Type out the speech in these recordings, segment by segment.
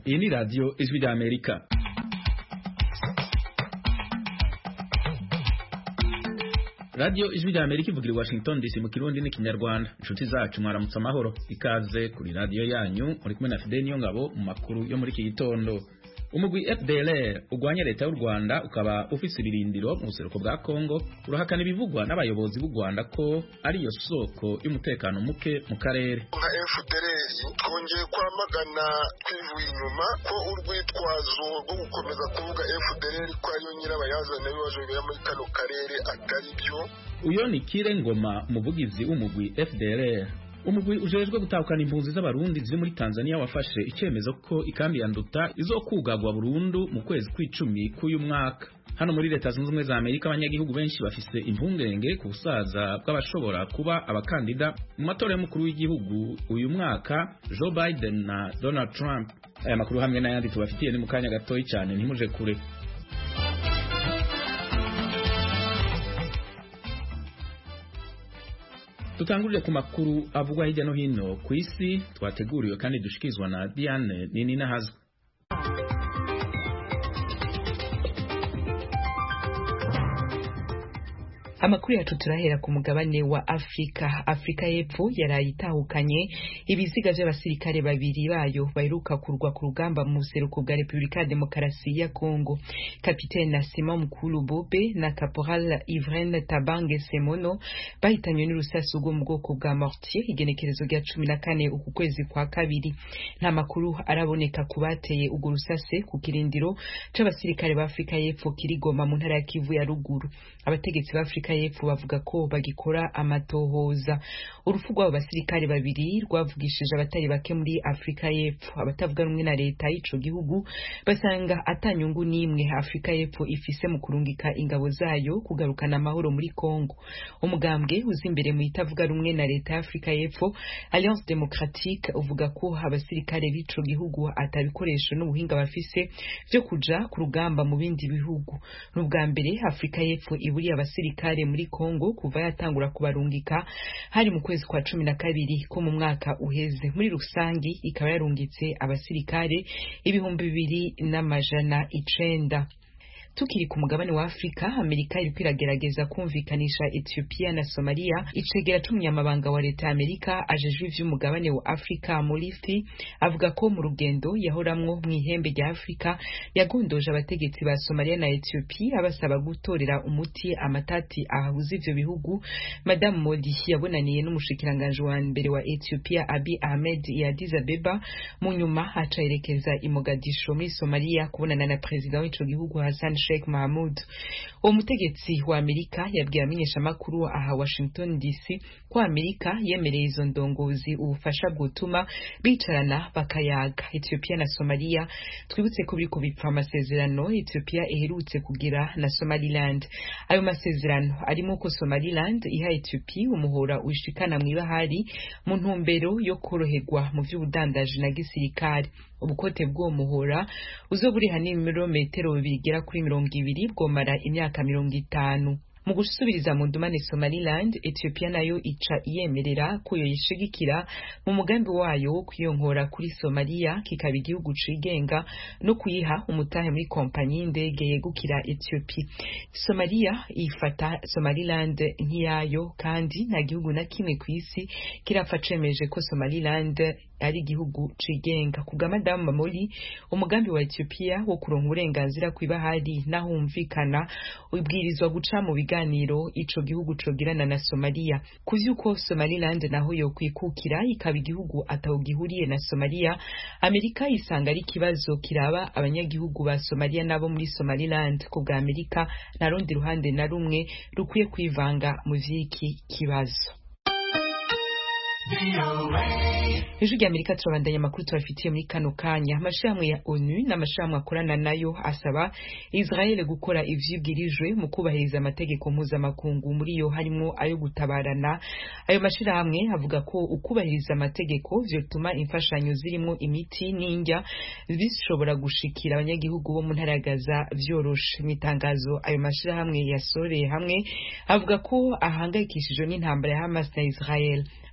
iyi ni radiyo ijwi rya amerika radiyo ijwi rya amerika ivugira i washington dc mu kirundi n'ikinyarwanda inshuti zacu mwaramutse amahoro ikaze kuri radiyo yanyu muri kumwe na fide niyo ngabo mu makuru yo muri iki gitondo umugwi FDLR ugwanya leta y'u Rwanda ukaba ufise ibirindiro mu buseruko bwa Kongo urahakana ibivugwa n'abayobozi b'u Rwanda ko ari yo soko y'umutekano muke mu karere nka FDLR twongeye kwamagana twivuye inyuma ko urwitwazo rwo gukomeza kuvuga FDLR ko ariyo nyirabayazana w'ibibazo bibera muri kano karere atari byo uyo ni Kire Ngoma umuvugizi w'umugwi FDLR umugwi ujejwe gutahukana impunzi z'abarundi ziri muri Tanzania wafashe icyemezo ko ikambi ya Nduta izokugagwa burundu mu kwezi kw'icumi k'uyu mwaka hano muri leta zunze ubumwe za Amerika abanyagihugu benshi bafise impungenge ku busaza bw'abashobora kuba abakandida mu matora y'umukuru w'igihugu uyu mwaka Joe Biden na Donald Trump aya makuru hamwe n'ayandi tubafitiye ni mu kanya gatoyi cyane ntimuje kure Tutangurire ku makuru avugwa hirya no hino ku isi twateguriwe kandi dushikirizwa na Diane Nini Nahazwa. amakuru yacu turahera ku mugabane wa Afrika Afrika y'Epfo yaraye itahukanye ibiziga by'abasirikare babiri bayo baheruka kurwa ku rugamba mu buseruko bwa Repubulika ya Demokarasi ya Kongo Kapitene Nasima Mukulu Bobe na Caporal Ivren Tabange Semono bahitanywe n'urusasu rwo mu bwoko bwa mortier igenekerezo rya cumi na kane uku kwezi kwa kabiri nta makuru araboneka ku bateye urwo rusase ku kirindiro c'abasirikare ba Afrika y'Epfo kirigoma mu ntara ya Kivu ya ruguru abategetsi ba Afrika y'Epfo bavuga ko bagikora amatohoza urupfu rw'abo basirikare babiri rwavugishije abatari bake muri Afrika y'Epfo abatavuga rumwe na leta y'ico gihugu basanga atanyungu n'imwe Afrika y'Epfo ifise mu kurungika ingabo zayo kugarukana amahoro muri Kongo umugambwe uzi imbere mu itavuga rumwe na leta ya Afrika y'Epfo Alliance Democratique uvuga ko abasirikare b'ico gihugu atabikoresho n'ubuhinga bafise vyo kuja ku rugamba mu bindi bihugu n'ubwa mbere Afrika y'Epfo iburiye abasirikare muri Kongo kuva yatangura kubarungika hari mu kwezi kwa cumi na kabiri ko mu mwaka uheze muri rusangi ikaba yarungitse abasirikare ibihumbi bibiri n'amajana icenda tukiri ku mugabane wa Afrika Amerika iriko iragerageza kumvikanisha Ethiopia na Somalia icegera c'umunyamabanga wa leta ya Amerika ajejwe ivy'umugabane wa Afrika Murithi avuga ko mu rugendo yahoramwo mw'ihembe rya Afrika yagondoje abategetsi ba Somalia na Ethiopia abasaba gutorera umuti amatati ahuza ivyo bihugu Madame Modi yabonaniye n'umushikiranganje wa mbere wa Ethiopia Abiy Ahmed ya Addis Abeba mu nyuma aca yerekeza i Mogadisho muri Somalia kubonana na president w'ico gihugu Hassan Sheikh Mahmoud uwo mutegetsi wa Amerika yabwiye amenyeshamakuru aha Washington DC ko Amerika yemereye izo ndongozi ubufasha bwotuma bicarana bakayaga Ethiopia na Somalia twibutse ko biriko bipfa amasezerano Ethiopia iherutse kugira na Somaliland ayo masezerano arimo ko Somaliland iha Ethiopia umuhora ushikana mw'ibahari mu ntumbero yo koroherwa mu vy'ubudandaji na gisirikare ubukote bw'uwo muhora uzoburiha n'ibirometero bigera kuri mirongo ibiri bwomara imyaka mirongo itanu mu gusubiriza mu ndumane Somaliland Ethiopia nayo ica iyemerera ko yoyishigikira mu mugambi wayo wo kuyonkora kuri Somalia kikaba igihugu cigenga no kuyiha umutahe muri kompanyi y'indege yegukira Ethiopia Somalia ifata Somaliland nk'iyayo kandi nta gihugu na kimwe ku isi kirapfa cemeje ko Somaliland ari igihugu cigenga kubwa Madame Mamoli umugambi wa Ethiopia wo kuronka uburenganzira kw'ibahari nahumvikana ubwirizwa guca mu biganiro ico gihugu cogirana na Somalia kuvyuko Somaliland naho yo kwikukira ikaba igihugu atawugihuriye na Somalia Amerika isanga ari kibazo kiraba abanyagihugu ba Somalia nabo muri Somaliland kubwa Amerika na rundi ruhande na rumwe rukwiye kwivanga mu vy'iki kibazo ijwi rya amerika turabandanya amakuru tubafitiye muri kano kanya amashirahamwe ya onu n'amashirahamwe akorana nayo asaba israel gukora ivyibwirijwe mu kubahiriza amategeko mpuzamakungu muri yo harimwo ayo gutabarana ayo mashirahamwe avuga ko ukubahiriza amategeko vyotuma imfashanyo zirimwo imiti n'indya bishobora gushikira abanyagihugu bo mu ntara ya gaza vyoroshe mw'itangazo ayo mashirahamwe yasoreye hamwe avuga ko ahangayikishijwe n'intambara ya hamas na israel asaba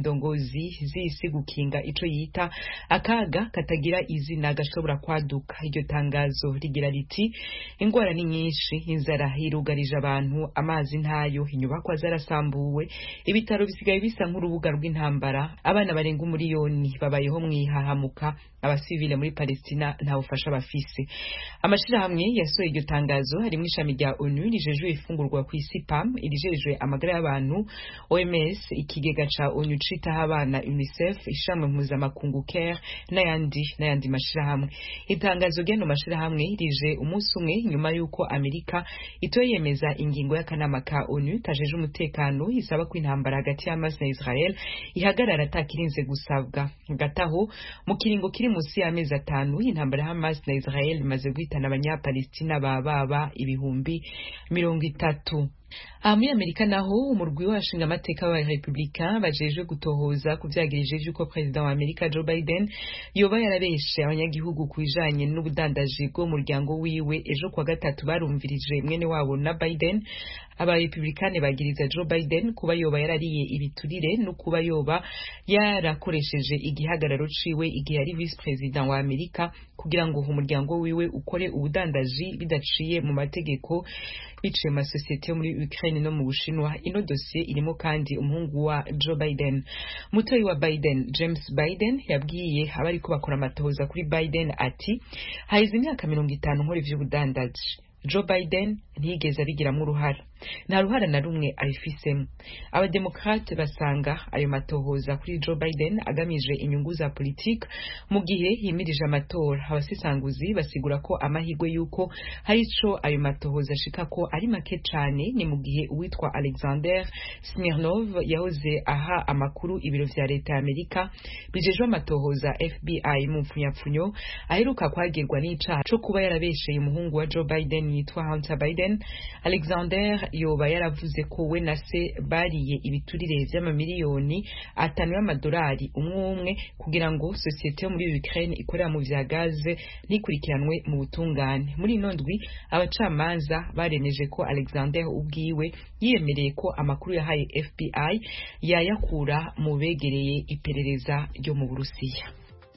indongozi z'isi gukinga ico yita akaga katagira izina gashobora kwaduka iryo tangazo rigira riti ingwara ni nyinshi inzara irugarije abantu amazi ntayo inyubakwa zarasambuwe ibitaro bisigaye bisa nk'urubuga rw'intambara abana barenga umuriyoni babayeho mwihahamuka abasivile muri Palestina nta bufasha bafise amashirahamwe yasohoye iryo tangazo harimo ishami rya ONU rijejwe ifungurwa ku isi PAM irijejwe amagara y'abantu OMS ikigega ca ONU citaho abana UNICEF ishami mpuzamakungu CARE n'ayandi n'ayandi mashirahamwe itangazo ry'ano mashirahamwe rije umunsi umwe nyuma y'uko Amerika itoyemeza ingingo y'akanama ka ONU kajeje umutekano isaba ko intambara hagati ya Hamas na Israel ihagarara atakirinze gusabwa hagati aho mu kiringo kiri munsi y'amezi atanu intambara ya Hamas na Israel imaze guhitana abanyapalestina bababa ibihumbi mirongo itatu aha muri amerika naho umurwi w'abashinga amateka wa republika bajejwe gutohoza ku vyagirije vy'uko perezida wa amerika joe biden yoba yarabeshe abanyagihugu ku bijanye n'ubudandaji bw'umuryango wiwe ejo kuwa gatatu barumvirije mwene wabo na biden abarepublikani bagiriza joe biden kuba yoba yarariye ibiturire no kuba yoba yarakoresheje igihagararo ciwe igihe yari vice perezida wa amerika kugira ngo umuryango wiwe ukore ubudandaji bidaciye mu mategeko biciye mu masosiyete yo muri Ukraine no mu Bushinwa ino dosiye irimo kandi umuhungu wa Joe Biden mutoyi wa Biden James Biden yabwiye abariko bakora amatohoza kuri Biden ati haize imyaka mirongo itanu nkora ivy'ubudandaji Joe Biden ntiyigeze abigiramo uruhara nta ruhara na rumwe abifisemo abademokrate basanga ayo matohoza kuri Joe Biden agamije inyungu za politiki mu gihe himirije amatora abasesanguzi basigura ko amahirwe y'uko hari ico ayo matohoza ashika ko ari make cane ni mu gihe uwitwa Alexander Smirnov yahoze aha amakuru ibiro vya leta ya Amerika bijejwe amatohoza FBI mu mpfunyapfunyo aheruka kwagirwa n'icaha co kuba yarabesheye umuhungu wa Joe Biden yitwa Hunter Biden Alexander yoba yaravuze ko we na se bariye ibiturire vy'amamiliyoni atanu y'amadolari umwe umwe kugira ngo sosiyete yo muri Ukraine ikorera mu vya gaze ntikurikiranwe mu butungane muri ino ndwi abacamanza baremeje ko Alexander ubwiwe yiyemereye ko amakuru yahaye FBI yayakura mu begereye iperereza ryo mu Burusiya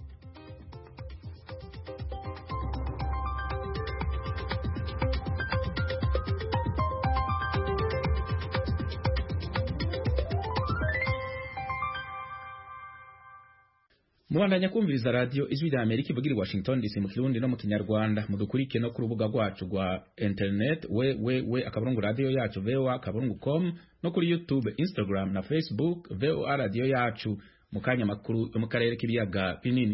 mubandanya kumviriza radiyo ijwi rya amerika ivugira i washington dc mu kirundi no mu kinyarwanda mudukurike no ku rubuga rwacu rwa internet we we we akaburungu radiyo yacu voa akaburungu com no kuri youtube instagram na facebook voa radiyo yacu mu kanya makuru yo mu karere k'ibiyaga binini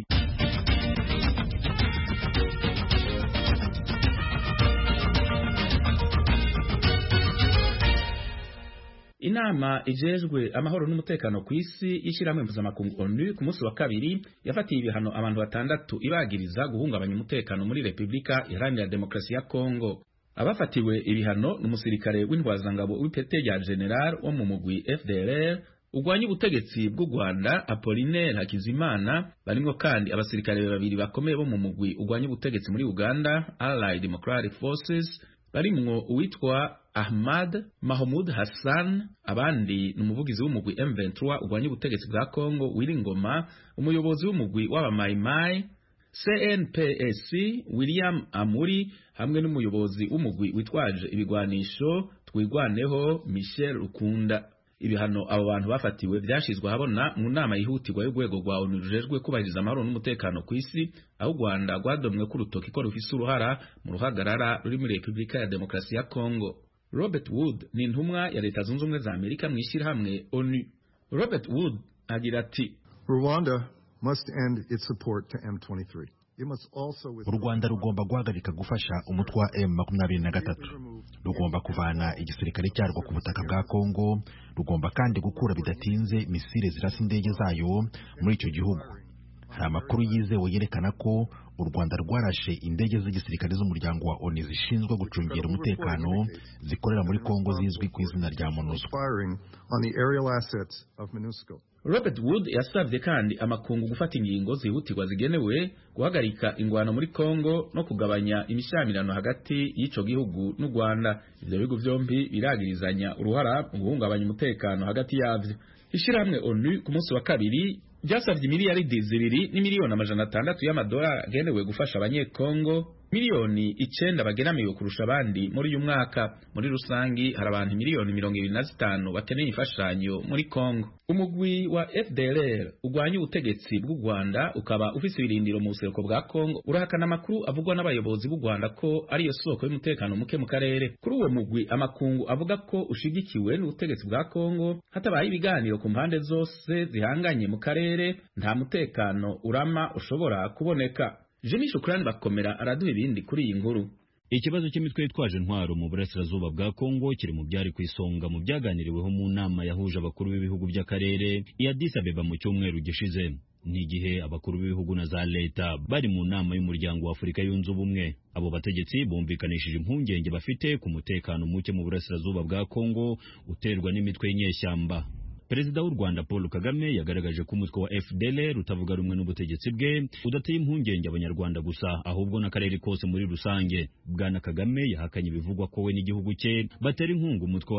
inama ijejwe amahoro n'umutekano ku isi y'ishyirahamwe mpuzamakungu onu ku munsi wa kabiri yafatiye ibihano abantu batandatu ibagiriza guhungabanya umutekano muri repubulika iharanira demokarasi ya kongo abafatiwe ibihano ni umusirikare w'intwazangabo w'ipete rya general wo mu mugwi fdrr urwanya ubutegetsi bw'u rwanda apolinaire hakizimana barimwo kandi abasirikare babiri bakomeye bo mu mugwi urwanya ubutegetsi muri uganda allied democratic forces barimwo uwitwa Ahmad Mahmoud Hassan abandi ni umuvugizi w'umugwi M23 urwanya ubutegetsi bwa Kongo Wiringoma umuyobozi w'umugwi w'abamaimai CNPSC William Amuri hamwe n'umuyobozi w'umugwi witwaje ibigwanisho twigwaneho Michel Rukunda ibihano abo bantu bafatiwe byashizwe ahabona mu nama yihutirwa y'urwego rwa ONU rujejwe kubahiriza amahoro n'umutekano ku isi aho u Rwanda rwadomwe ku rutoki ko rufise uruhara mu ruhagarara ruri muri Repubulika ya Demokarasi ya Kongo Robert Wood ni intumwa ya Leta Zunze Ubumwe za Amerika mu ishyirahamwe ONU Robert Wood agira ati Rwanda must end its support to M23 u rwanda rugomba guhagarika gufasha umutwe wa m makumyabiri na gatatu rugomba kuvana igisirikare cyarwo ku butaka bwa kongo rugomba kandi gukura bidatinze misile zirasa indege zayo muri icyo gihugu hari amakuru yizewe yerekana ko u rwanda rwarashe indege z'igisirikare z'umuryango wa oni zishinzwe gucungira umutekano zikorera muri kongo zizwi ku izina rya monusco Robert Wood yasabye kandi amakungu gufata ingingo zihutirwa zigenewe guhagarika ingwano muri Kongo no kugabanya imishyamirano hagati y'ico gihugu n'u Rwanda ivyo bihugu vyombi biragirizanya uruhara mu guhungabanya umutekano hagati yavyo ishyirahamwe onu ku munsi wa kabiri ryasabye miliyaridi zibiri n'imiliyoni amajana atandatu y'amadolari agenewe gufasha abanyekongo miliyoni icenda bageramiwe kurusha abandi muri uyu mwaka muri rusangi hari abantu miliyoni mirongo ibiri na zitanu bakeneye imfashanyo muri Kongo umugwi wa FDLR ugwanya ubutegetsi bw'u Rwanda ukaba ufise ibirindiro mu buseruko bwa Kongo urahakana amakuru avugwa n'abayobozi b'u Rwanda ko ariyo soko y'umutekano muke mu karere kuri uwo mugwi amakungu avuga ko ushigikiwe n'ubutegetsi bwa Kongo hatabaye ibiganiro ku mpande zose zihanganye mu karere nta mutekano urama ushobora kuboneka Jimmy Shukrani bakomera araduha ibindi kuri iyi nkuru ikibazo cy'imitwe yitwaje intwaro mu burasirazuba bwa Kongo kiri mu byari ku isonga mu byaganiriweho mu nama yahuje abakuru b'ibihugu by'akarere i Addis Abeba mu cyumweru gishize ni igihe abakuru b'ibihugu na za leta bari mu nama y'umuryango wa Afurika yunze ubumwe abo bategetsi bumvikanishije impungenge bafite ku mutekano muke mu burasirazuba bwa Kongo uterwa n'imitwe y'inyeshyamba Perezida w'u Rwanda Paul Kagame yagaragaje ko umutwe wa FDLR utavuga rumwe n'ubutegetsi bwe udateye impungenge abanyarwanda gusa ahubwo n'akarere kose muri rusange. Bwana Kagame yahakanye ibivugwa ko we n'igihugu cye batera inkunga umutwe wa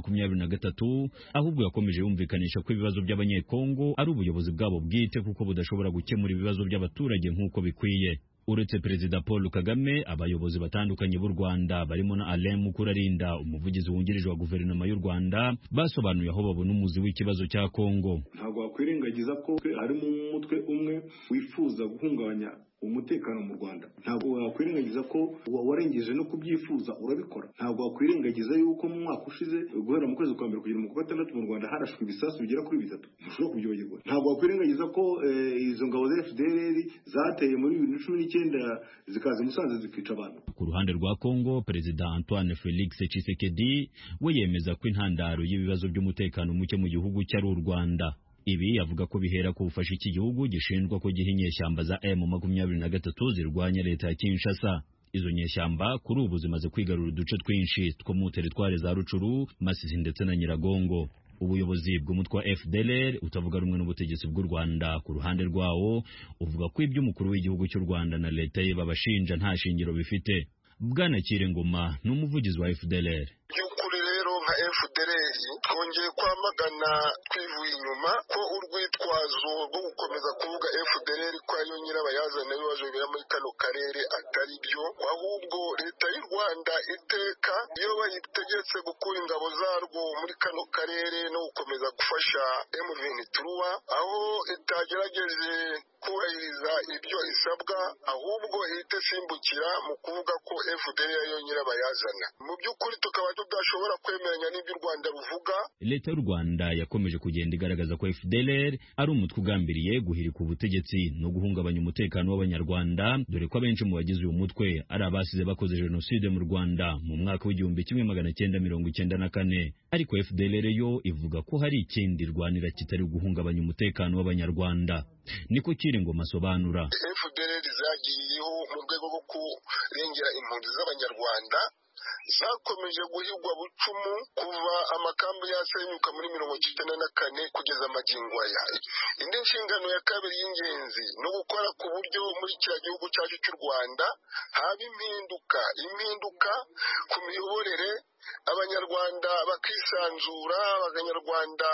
M23 ahubwo yakomeje yumvikanisha ko ibibazo by'abanyekongo ari ubuyobozi bwabo bwite kuko budashobora gukemura ibibazo by'abaturage nk'uko bikwiye. uretse perezida paul kagame abayobozi batandukanye b'u rwanda barimo na alain mukurarinda umuvugizi wungirije wa guverinoma y'u rwanda basobanuye aho babona umuzi w'ikibazo cya kongo ntabwo wakwirengagiza ko harimo umutwe umwe wifuza guhungabanya umutekano mu Rwanda ntabwo wakwirengagiza ko warengeje no kubyifuza urabikora ntabwo wakwirengagiza yuko mu mwaka ushize guhera mu kwezi kwa mbere kugera mu kwa gatandatu mu Rwanda harashwe ibisasu bigera kuri bitatu ntushobora kubyibagirwa ntabwo wakwirengagiza ko izo ngabo za FDLR zateye muri bibiri na cumi n'icyenda zikaza i Musanze zikica abantu ku ruhande rwa Kongo perezida Antoine Felix Tshisekedi we yemeza ko intandaro y'ibibazo by'umutekano muke mu gihugu cyari u Rwanda ibi avuga ko bihera ku bufasha iki gihugu gishinjwa ko giha inyeshyamba za M makumyabiri na gatatu zirwanya leta ya Kinshasa izo nyeshyamba kuri ubu zimaze kwigarura uduce twinshi two mu teritwari za Rucuru Masisi ndetse na Nyiragongo ubuyobozi bw'umutwe wa FDLR utavuga rumwe n'ubutegetsi bw'u Rwanda ku ruhande rwawo uvuga ko ibyo umukuru w'igihugu cy'u Rwanda na leta ye babashinja nta shingiro bifite Bwana Kirengoma ni umuvugizi wa FDLR by'ukuri rero nka FDLR twongeye kwamagana twivuye inyuma ko urwitwazo rwo gukomeza kuvuga FDLR ko ariyo nyirabayazana w'ibibazo bibera muri kano karere atari byo ahubwo leta y'u Rwanda iteka iyo bayitegetse gukura ingabo zarwo muri kano karere no gukomeza gufasha M23 aho itagerageje kubahiriza ibyo isabwa ahubwo ihita isimbukira mu kuvuga ko FDL ariyo nyirabayazana mu by'ukuri tukaba tudashobora kwemeranya n'ibyo u Rwanda ruvuga leta y'u Rwanda yakomeje kugenda igaragaza ko FDLR ari umutwe ugambiriye guhirika ubutegetsi no guhungabanya umutekano w'abanyarwanda dore ko abenshi mu bagize uyu mutwe ari abasize bakoze jenoside mu Rwanda mu mwaka w'igihumbi kimwe magana cyenda mirongo icyenda na kane ariko FDLR yo ivuga ko hari ikindi rwanira kitari guhungabanya umutekano w'abanyarwanda niko kiri ngo masobanura FDLR zagiyeho mu rwego rwo kurengera impunzi z'abanyarwanda zakomeje guhigwa bucumu kuva amakambi yasenyuka muri mirongo icyenda na kane kugeza amagingo aya indi nshingano ya kabiri y'ingenzi ni ugukora ku buryo muri kiriya gihugu cyacu cy'u rwanda haba impinduka impinduka ku miyoborere abanyarwanda bakisanzura abanyarwanda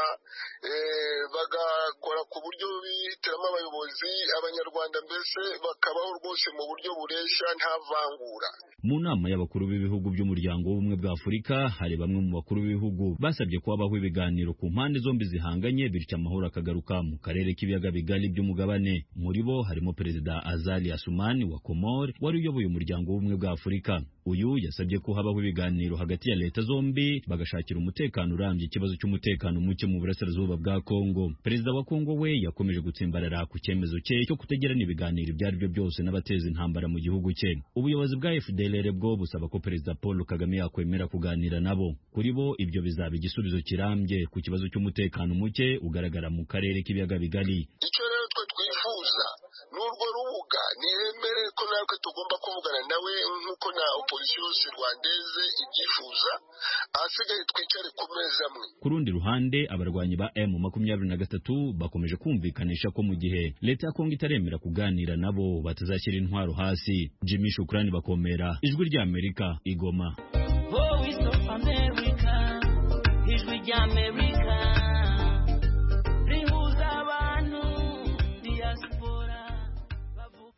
bagakora ku buryo bihitiramo abayobozi abanyarwanda mbese bakabaho rwose mu buryo bureshya nta vangura mu nama y'abakuru b'ibihugu by'umuryango w'ubumwe bwa afurika hari bamwe mu bakuru b'ibihugu basabye ko habaho ibiganiro ku mpande zombi zihanganye bityo amahoro akagaruka mu karere k'ibiyaga bigari by'umugabane muri bo harimo perezida azali asumani wa komore wari uyoboye umuryango w'ubumwe bwa afurika uyu yasabye ko habaho ibiganiro hagati ya leta zombi bagashakira umutekano urambye ikibazo cy'umutekano muke mu burasirazuba bwa Kongo perezida wa Kongo we yakomeje gutsimbarara ku cyemezo cye cyo kutagirana ibiganiro ibyo ari byo byose n'abateza intambara mu gihugu cye ubuyobozi bwa FDLR bwo busaba ko perezida Paul Kagame yakwemera kuganira nabo kuri bo ibyo bizaba igisubizo kirambye ku kibazo cy'umutekano muke ugaragara mu karere k'ibiyaga bigari icyo rero twe twifuza n'urwo rubuga niremere ko natwe tugomba kuvugana nawe nk'uko na opozisiyo yose rwandeze ibyifuza ahasigaye twicare ku meza amwe ku rundi ruhande abarwanyi ba M makumyabiri na gatatu bakomeje kumvikanisha ko mu gihe leta ya Kongo itaremera kuganira nabo batazashyira intwaro hasi Jimmy Shukrani bakomera ijwi rya Amerika igoma Voice of America ijwi rya Amerika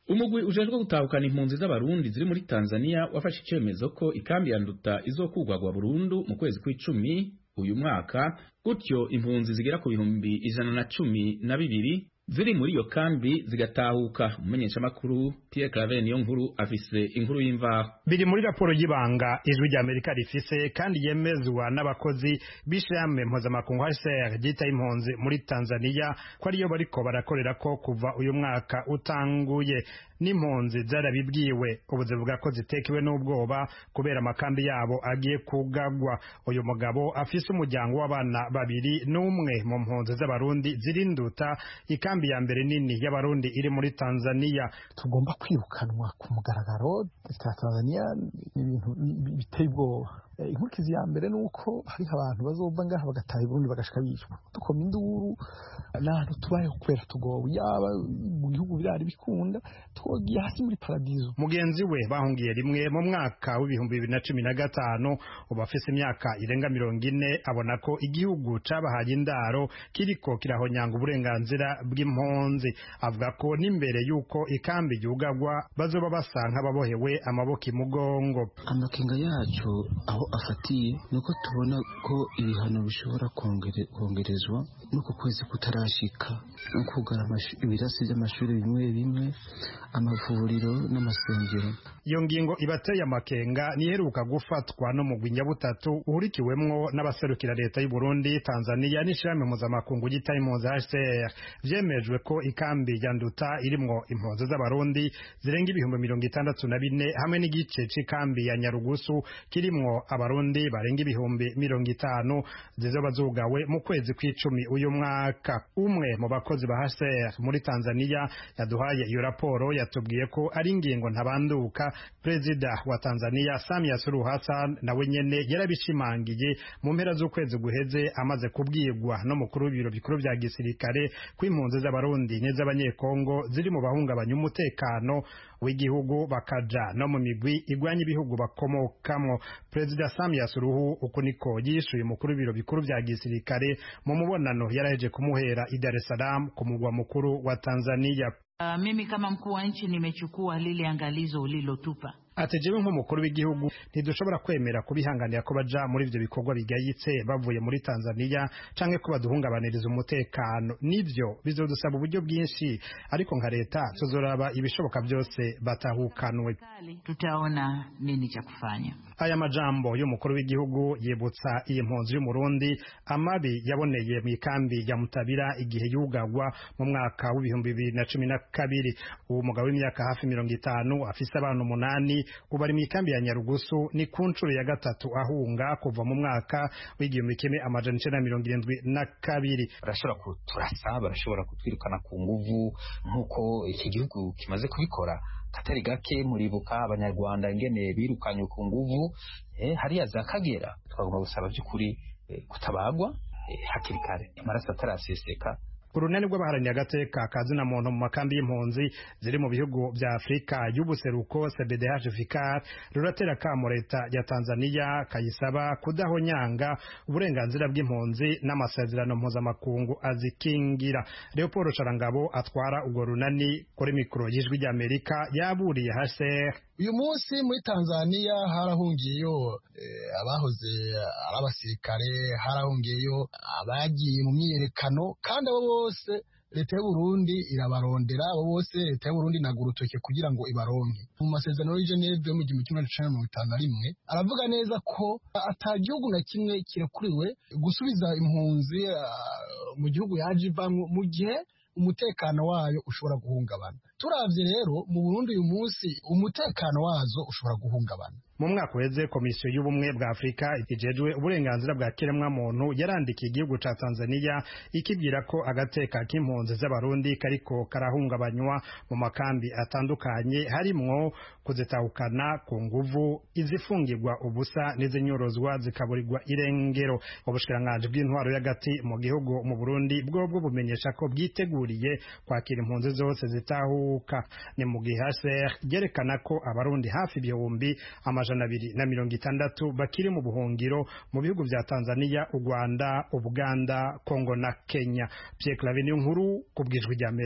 umugwi ujejwe gutahukana impunzi z'abarundi ziri muri Tanzania wafashe icyemezo ko ikambi ya nduta izokugwagwa burundu mu kwezi kw'icumi uyu mwaka gutyo impunzi zigera ku bihumbi ijana na cumi na bibiri ziri muri iyo kambi zigatahuka umumenyeshamakuru Pierre Claver niyo nkuru afise inkuru y'imvaho biri muri raporo y'ibanga ijwi rya Amerika rifise kandi yemezwa n'abakozi b'ishirahamwe mpuzamakungu HCR ryita impunzi muri Tanzania ko ariyo bariko barakorera ko kuva uyu mwaka utanguye n'impunzi zarabibwiwe ubu zivuga ko zitekewe n'ubwoba kubera amakambi yabo agiye kugagwa uyu mugabo afise umuryango w'abana babiri n'umwe mu mpunzi z'abarundi zirinduta ikambi ya mbere nini y'abarundi iri muri Tanzania tugomba kwirukanwa ku mugaragaro leta ya Tanzania ni ibintu biteye ubwoba inkurikizi ya mbere ni uko hariho abantu bazova ngaha bagataha i Burundi bagashika bicwa dukoma induru n'ahantu tubayeho kubera tugowe yaba mu bihugu birari bikunda twogiye hasi muri paradizo mugenzi we bahungiye rimwe mu mwaka w'ibihumbi bibiri na cumi na gatanu ubu afise imyaka irenga mirongo ine abona ko igihugu cabahaye indaro kiriko kirahonyanga uburenganzira bw'impunzi avuga ko n'imbere y'uko ikambi yugagwa bazoba basa nk'ababohewe amaboko imugongo amakenga yacu aho afatiye nuko tubona ko ibihano bishobora kongerezwa n'uku kwezi kutarashika no kugara ibirasi by'amashuri bimwe bimwe amavuriro n'amasengero iyo ngingo ibateye amakenga niheruka gufatwa no mu butatu uhurikiwemwo n'abaserukira leta y'u Burundi Tanzania n'ishirahamwe mpuzamakungu ryita impunzi HCR vyemejwe ko ikambi ya Nduta irimwo impunzi z'abarundi zirenga ibihumbi mirongo itandatu na bine hamwe n'igice c'ikambi ya Nyarugusu kirimwo abarundi barenga ibihumbi mirongo itanu zizoba zugawe mu kwezi kw'icumi uyu mwaka umwe mu bakozi ba HCR muri Tanzania yaduhaye iyo raporo yatubwiye ko ari ingingo ntabanduka perezida wa Tanzania Samia Suluhu Hassan nawe nyene yarabishimangiye mu mpera z'ukwezi guheze amaze kubwirwa n'umukuru w'ibiro bikuru vya gisirikare ko impunzi z'abarundi n'iz'abanyekongo ziri mu bahungabanya umutekano w'igihugu bakaja no mu migwi igwanya ibihugu bakomokamwo perezida Samia Suluhu uko niko yishuye umukuru w'ibiro bikuru vya gisirikare mu mubonano yaraheje kumuhera i Dar es Salaam ku mugwa mukuru wa Tanzania Uh, mimi kama mkuu wa nchi nimechukua lile angalizo ulilotupa ati jewe nk'umukuru w'igihugu ntidushobora kwemera kubihanganira ko baja muri ivyo bikorwa bigayitse bavuye muri Tanzania canke ko baduhungabaniriza umutekano nivyo bizodusaba uburyo bwinshi ariko nka leta tuzoraba ibishoboka byose batahukanwe tutaona nini cha kufanya aya majambo y'umukuru w'igihugu yibutsa iyi mpunzi y'umurundi amabi yaboneye mu ikambi ya mutabira igihe yugagwa mu mwaka w'ibihumbi bibiri na cumi na kabiri uwo mugabo w'imyaka hafi mirongo itanu afise abana umunani ubu ari mu ikambi ya nyarugusu ni ku nshuro ya gatatu ahunga kuva mu mwaka w'igihumbi kimwe amajana icenda na mirongo irindwi na kabiri barashobora kuturasa barashobora kutwirukana ku nguvu nk'uko iki gihugu kimaze kubikora katari gake muribuka abanyarwanda ingene birukanye ku nguvu eh, hariya za kagera twagomba gusaba by'ukuri eh, kutabagwa eh, hakiri kare amaraso ataraseseka urunani rw'abaharaniye agateka kazina muntu mu makambi y'impunzi ziri mu bihugu vya Afrika y'ubuseruko CBDH Vicar ruratera kamo leta ya Tanzania kayisaba kudahonyanga uburenganzira bw'impunzi n'amasezerano mpuzamakungu azikingira Leopold Charangabo atwara urwo runani kuri mikoro y'ijwi ry'Amerika yaburiye HCR uyu munsi muri Tanzania harahungiyeyo eh, abahoze ari abasirikare harahungiyeyo abagiye mu myiyerekano kandi abo bose leta y'u Burundi irabarondera abo bose leta y'u Burundi inaga urutoke kugira ngo ibaronke mu masezerano y'i Geneve yo mu gihumbi kimwe magana mirongo itanu na rimwe aravuga neza ko ata gihugu na kimwe kirekuriwe gusubiza impunzi uh, mu gihugu yaje ivamwo mu gihe umutekano wayo ushobora guhungabana turavye rero mu Burundi uyu munsi umutekano wazo ushobora guhungabana mu mwaka uheze komisiyo y'ubumwe bwa afurika ikijejwe uburenganzira bwa kiremwamuntu yarandikiye igihugu ca tanzania ikibwira ko agateka k'impunzi z'abarundi kariko karahungabanywa mu makambi atandukanye harimwo kuzitahukana ku nguvu izifungirwa ubusa n'izinyorozwa zikaburirwa irengero ubushikiranganji bw'intwaro y'agati mu gihugu mu burundi bwobwo bumenyesha ko bwiteguriye kwakira impunzi zose zitahuka ni mu gihe hcr ryerekana ko abarundi hafi ibihumbi amajana abiri na mirongo itandatu bakiri mu buhungiro mu bihugu vya Tanzania, u Rwanda, Uganda, Kongo na Kenya. Pierre Claver nkuru ku bwijwi ry'Amerika.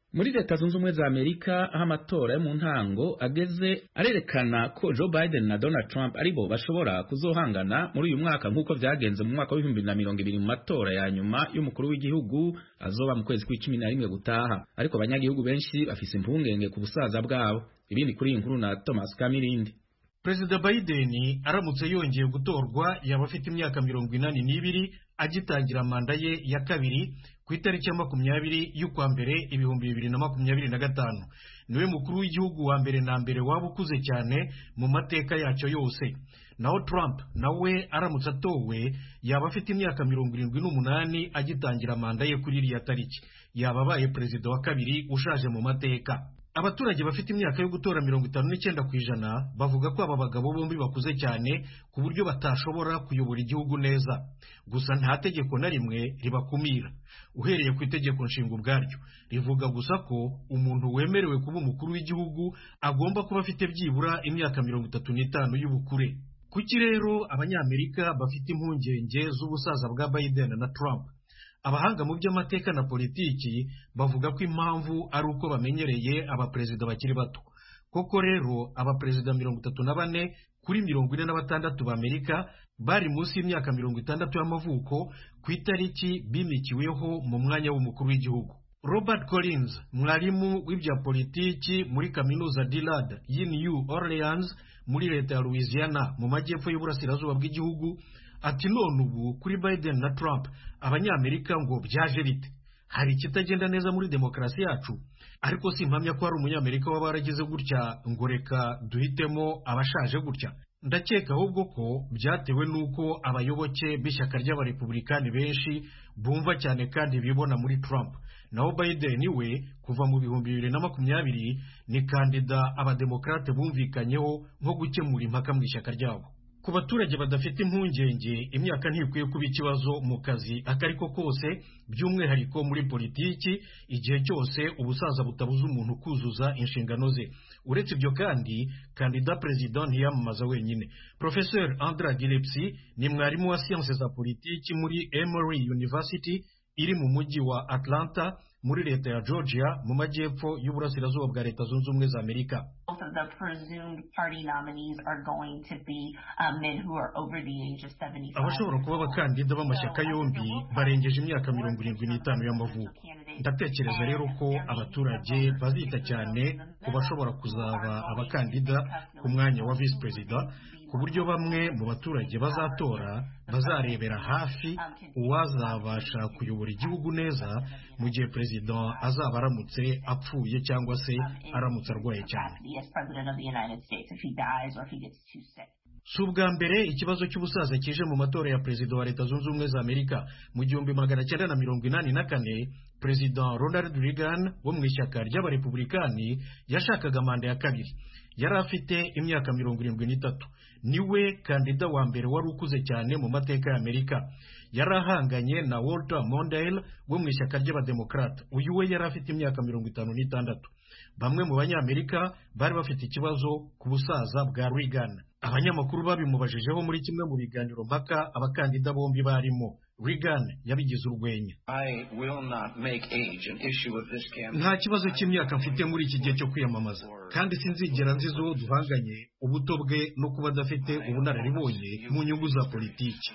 muri leta zunze ubumwe za amerika aho amatora yo mu ntango ageze arerekana ko joe biden na donald trump aribo bashobora kuzohangana muri uyu mwaka nk'uko vyagenze mu mwaka w'ibihumbi na mirongo ibiri mu matora ya nyuma y'umukuru w'igihugu azoba mu kwezi kw'icumi na rimwe gutaha ariko abanyagihugu benshi bafise impungenge ku busaza bwabo ibindi kuri iyi nkuru na thomas kamirindi perezida biden aramutse yongeye gutorwa yaba afite imyaka mirongo inani n'ibiri agitangira manda ye ya kabiri ku itariki ya makumyabiri y'ukwa mbere ibihumbi bibiri na makumyabiri na gatanu niwe mukuru w'igihugu wa mbere na mbere waba ukuze cyane mu mateka yacyo yose naho Trump nawe aramutse atowe yaba afite imyaka mirongo irindwi n'umunani agitangira manda ye kuri iriya tariki yaba abaye perezida wa kabiri ushaje mu mateka abaturage bafite imyaka yo gutora mirongo itanu n'icyenda ku ijana bavuga ko aba bagabo bombi bakuze cyane ku buryo batashobora kuyobora igihugu neza gusa nta tegeko na rimwe ribakumira uhereye ku itegeko nshinga ubwaryo rivuga gusa ko umuntu wemerewe kuba umukuru w'igihugu agomba kuba afite byibura imyaka mirongo itatu n'itanu y'ubukure kuki rero abanyamerika bafite impungenge z'ubusaza bwa biden na trump abahanga mu by'amateka na politiki bavuga ko impamvu ari uko bamenyereye abaperezida bakiri bato koko rero abaperezida mirongo itatu na bane kuri mirongo ine na batandatu b'amerika bari munsi y'imyaka mirongo itandatu y'amavuko ku itariki bimikiweho mu mwanya w'umukuru w'igihugu robert collins mwarimu w'ibya politiki muri kaminuza dillard y'i new orleans muri leta ya louisiana mu majyepfo y'uburasirazuba bw'igihugu ati none ubu kuri biden na trump abanyamerika ngo byaje bite hari ikitagenda neza muri demokarasi yacu ariko simpamya ko hari umunyamerika waba waragize gutya ngo reka duhitemo abashaje gutya ndakeka ahubwo ko byatewe n'uko abayoboke b'ishyaka ry'abarepublikani benshi bumva cyane kandi bibona muri trump naho biden we kuva mu bihumbi bibiri na makumyabiri ni kandida abademokarate bumvikanyeho nko gukemura impaka mu ishyaka ryabo ku baturage badafite impungenge imyaka ntikwiye kuba ikibazo mu kazi ako ari ko kose by'umwihariko muri politiki igihe cyose ubusaza butabuza umuntu kuzuza inshingano ze uretse ibyo kandi kandida perezida ntiyamamaza wenyine professeur andra gilepsi ni mwarimu wa siyanse za politiki muri emory university iri mu mujyi wa atlanta muri leta ya georgia mu majyepfo y'uburasirazuba bwa leta zunze ubumwe za amerika abashobora kuba abakandida b'amashyaka yombi barengeje imyaka mirongo irindwi n'itanu y'amavuko ndatekereza rero ko abaturage bazita cyane ku bashobora kuzaba abakandida ku mwanya wa visi perezida ku buryo bamwe mu baturage bazatora bazarebera hafi uwazabasha kuyobora igihugu neza mu gihe perezida azaba aramutse apfuye cyangwa se aramutse arwaye cyane si ubwa mbere ikibazo cy'ubusaza kije mu matora ya perezida wa leta zunze ubumwe za amerika mu gihumbi magana cyenda na mirongo inani na kane perezida ronald reagan wo mu ishyaka ry'abarepublikani yashakaga manda ya kabiri yari afite imyaka mirongo irindwi n'itatu niwe kandida wa mbere wari ukuze cyane mu mateka ya amerika yari ahanganye na walter mondale wo mu ishyaka ry'abademokarata uyu we yari afite imyaka mirongo itanu n'itandatu bamwe mu banyamerika bari bafite ikibazo ku busaza bwa reagan abanyamakuru babimubajijeho muri kimwe mu biganiro mpaka abakandida bombi barimo reagan yabigize urwenya nta kibazo cy'imyaka mfite muri iki gihe cyo kwiyamamaza kandi sinzigera nziza uwo duhanganye ubuto bwe no kuba adafite ubunararibonye mu nyungu za politiki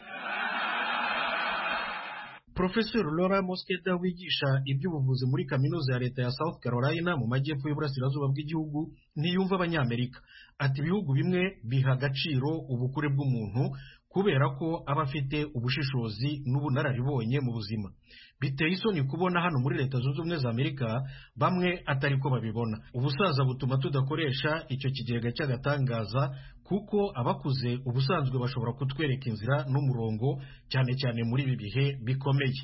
Professor Laura Moskeda wigisha iby'ubuvuzi muri kaminuza ya leta ya South Carolina mu majyepfo y'uburasirazuba bw'igihugu ntiyumva abanyamerika ati ibihugu bimwe biha agaciro ubukure bw'umuntu kubera ko aba afite ubushishozi n'ubunararibonye mu buzima biteye isoni kubona hano muri leta zunze ubumwe za amerika bamwe atari ko babibona ubusaza butuma tudakoresha icyo kigega cy'agatangaza kuko abakuze ubusanzwe bashobora kutwereka inzira n'umurongo cyane cyane muri ibi bihe bikomeye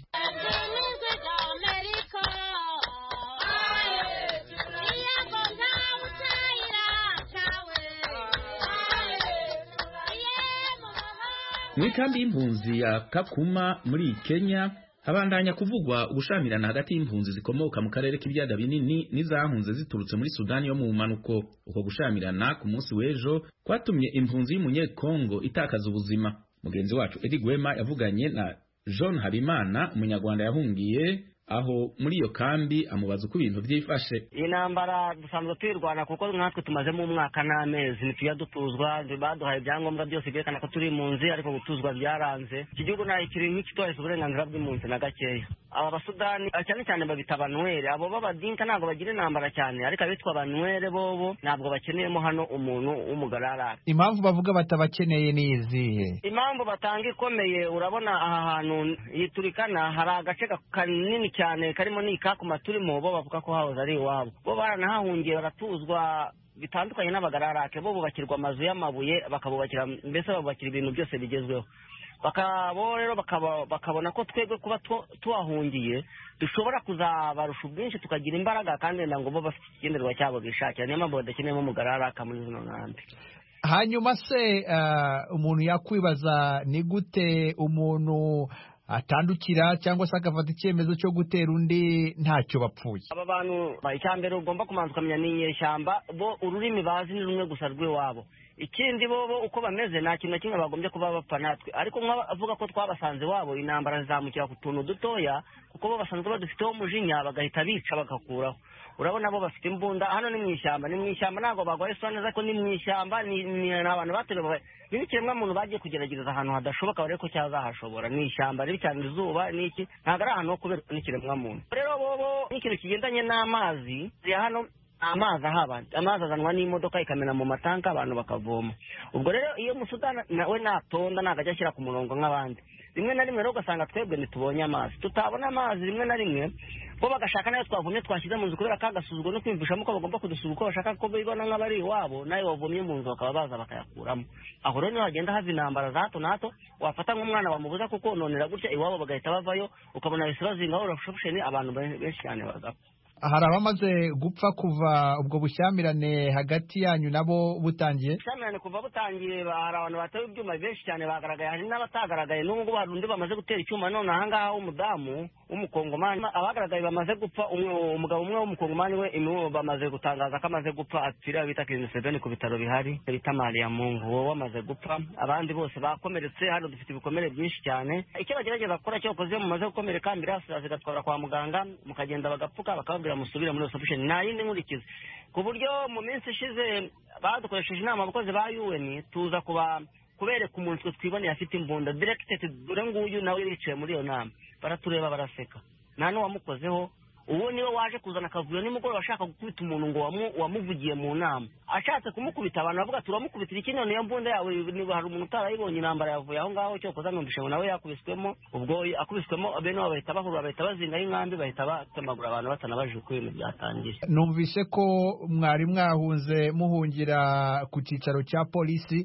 mu ikambi y'impunzi ya kakuma muri kenya habandanya kuvugwa ubushamirana hagati y'impunzi zikomoka mu karere k'ibiyaga binini n'izahunze ziturutse muri sudani yo mu mpanuko uko gushamirana ku munsi w'ejo kwatumye impunzi y'umunyekongo itakaza ubuzima mugenzi wacu edi gwema yavuganye na john habimana umunyarwanda yahungiye aho muri iyo kambi amubaza uko ibintu byifashe iyi ntambara dusanzwe tuyirwana kuko natwe tumazemo umwaka n'amezi ntitujya dutuzwa baduhaye ibyangombwa byose byerekana ko turi impunzi ariko gutuzwa byaranze iki gihugu nta kiri nk'ikitubahiriza uburenganzira bw'impunzi na gakeya aba basudani cyane cyane babita abanwere abo b'abadinka ntabwo bagira intambara cyane ariko abitwa abanwere bobo ntabwo bakeneyemo hano umuntu w'umugararara impamvu bavuga batabakeneye ni izihe impamvu batanga ikomeye urabona aha hantu yiturikana hari agace kanini cyane karimo n'ikakuma turimo bo bavuga ko hahoze ari iwabo bo baranahahungiye baratuzwa bitandukanye n'abagararake bo bubakirwa amazu y'amabuye bakabubakira mbese babubakira ibintu byose bigezweho bakabo rero bakabona ko twebwe kuba tuhahungiye dushobora kuzabarusha ubwinshi tukagira imbaraga kandi wenda ngo bo bafite ikigenderwa cyabo bishakira niyo mpamvu badakeneyemo umugararaka muri zino nkambi hanyuma se umuntu yakwibaza ni gute umuntu atandukira cyangwa se agafata icyemezo cyo gutera undi ntacyo bapfuye aba bantu icya mbere ugomba kumanza ukamenya ni inyeshyamba bo ururimi bazi ni rumwe gusa rw'iwabo ikindi bo uko bameze nta kintu na kimwe bagombye kuba bapfa natwe ariko avuga ko twabasanze iwabo intambara zizamukira ku tuntu dutoya kuko bo basanzwe badufiteho umujinya bagahita bica bagakuraho urabona bo bafite imbunda hano ni mu ishyamba ni mu ishyamba ntabwo bagwaye isa neza ko ni mu ishyamba ni abantu bateruye ni ikiremwamuntu bagiye kugerageza ahantu hadashoboka barebe ko cyazahashobora ni ishyamba ribi cyane izuba n'iki ntabwo ari ahantu ho kubera n'ikiremwamuntu rero bobo n'ikintu kigendanye n'amazi ya hano amazi ahaba amazi azanwa n'imodoka ikamena mu matanka abantu bakavoma ubwo rero iyo musudani nawe natonda ntabwo ajya ashyira ku murongo nk'abandi rimwe na rimwe rero ugasanga twebwe ntitubonye amazi tutabona amazi rimwe na rimwe bo bagashaka nayo twavomye twashyize mu nzu kubera ko agasuzuguro no kwiyumvishamo ko bagomba kudusura uko bashaka ko bibona nk'abari iwabo nayo wavomye mu nzu bakaba baza bakayakuramo aho rero niho hagenda hava intambara za hato na hato wafata nk'umwana wamubuza kukononera gutya iwabo bagahita bavayo ukabona bahise bazingaho urashusheni abantu benshi cyane bagapfa hari abamaze gupfa kuva ubwo bushyamirane hagati yanyu nabo butangiye ubushyamirane kuva butangiye hari abantu batewe ibyuma benshi cyane bagaragaye hari n'abatagaragaye n'ubu ngubu hari undi bamaze gutera icyuma none ahangaha w'umudamu w'umukongomani abagaragaye bamaze gupfa umugabo umwe w'umukongomani we bamaze gutangaza ko amaze gupfa apfira bita kiringi seveni ku bitaro bihari bita mariya mungu wowe wamaze gupfa abandi bose bakomeretse hano dufite ibikomere byinshi cyane icyo bagerageza gukora cyo koze mumaze gukomereka ambirasi zigatwara kwa muganga mukagenda bagapfuka bakababwira musubire muri reception nta yindi nkurikizi ku buryo mu minsi ishize badukoresheje inama abakozi ba UN tuza kuba kubereka umuntu twe twiboneye afite imbunda directed dore nguyu nawe yicaye muri iyo nama baratureba baraseka nta n'uwamukozeho uwo niwe waje kuzana akavuyo nimugoroba ashaka gukubita umuntu ngo wamuvugiye mu nama ashatse kumukubita abantu bavuga turamukubitira iki none iyo mbunda yawe niba hari umuntu utarayibonye intambara yavuye aho ngaho cyo koza numvishe ngo nawe yakubiswemo ubwo akubiswemo bene wabo bahita bahura bahita bazingaho inkambi bahita batemagura abantu batanabajije uko ibintu byatangiye numvise ko mwari mwahunze muhungira ku cyicaro cya polisi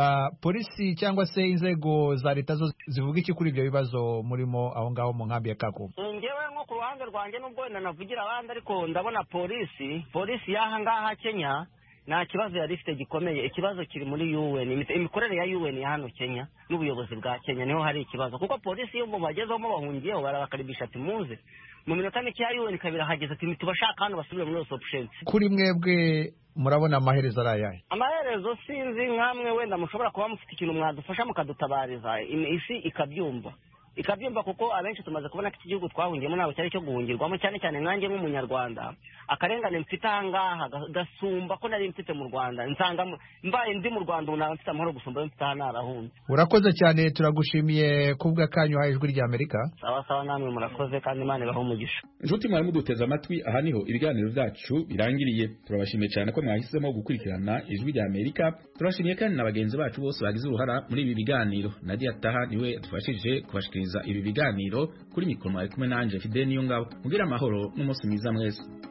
polisi cyangwa se inzego za leta zo zivuga iki kuri ibyo bibazo murimo aho ngaho mu nkambi ya kakubu ngewe nko ku ruhande rwanjye nubwo wenda navugira abandi ariko ndabona polisi polisi y'aha ngaha kenya nta kibazo yari ifite gikomeye ikibazo kiri muri UN imikorere ya UN ya hano Kenya n'ubuyobozi bwa Kenya niho hari ikibazo kuko polisi iyo bagezeho bahungiyeho barabakaribisha ati muze mu minota mike ya UN kabiri hageze ati tubashaka hano basubire muri option kuri mwebwe murabona amaherezo ari ayahe amaherezo sinzi nkamwe wenda mushobora kuba mufite ikintu mwadufasha mukadutabariza isi ikabyumva ikabyumva kuko abenshi tumaze kubona ko iki gihugu twahungiyemo ntabwo cyari cyo guhungirwamo cyane cyane nkanjye nk'umunyarwanda akarengane mfite ahangaha gasumba ko nari mfite mu rwanda nsanga mbaye ndi mu rwanda ubu naba mfite amahoro gusumba mfite aha narahunze urakoze cyane turagushimiye kubwa kanyu ha ijwi rya amerika sawa sawa namwe murakoze kandi imana ibaho umugisha inshuti mwari muduteze amatwi aha niho ibiganiro byacu birangiriye turabashimiye cyane ko mwahisemo gukurikirana ijwi rya amerika turashimiye kandi na bagenzi bacu bose bagize uruhara muri ibi biganiro nadia taha niwe adufashije kubashikiriza ibi biganiro kuri mikoro mwari kumwe nanjye fide niyo ngabo mubwire amahoro n'umunsi mwiza mwese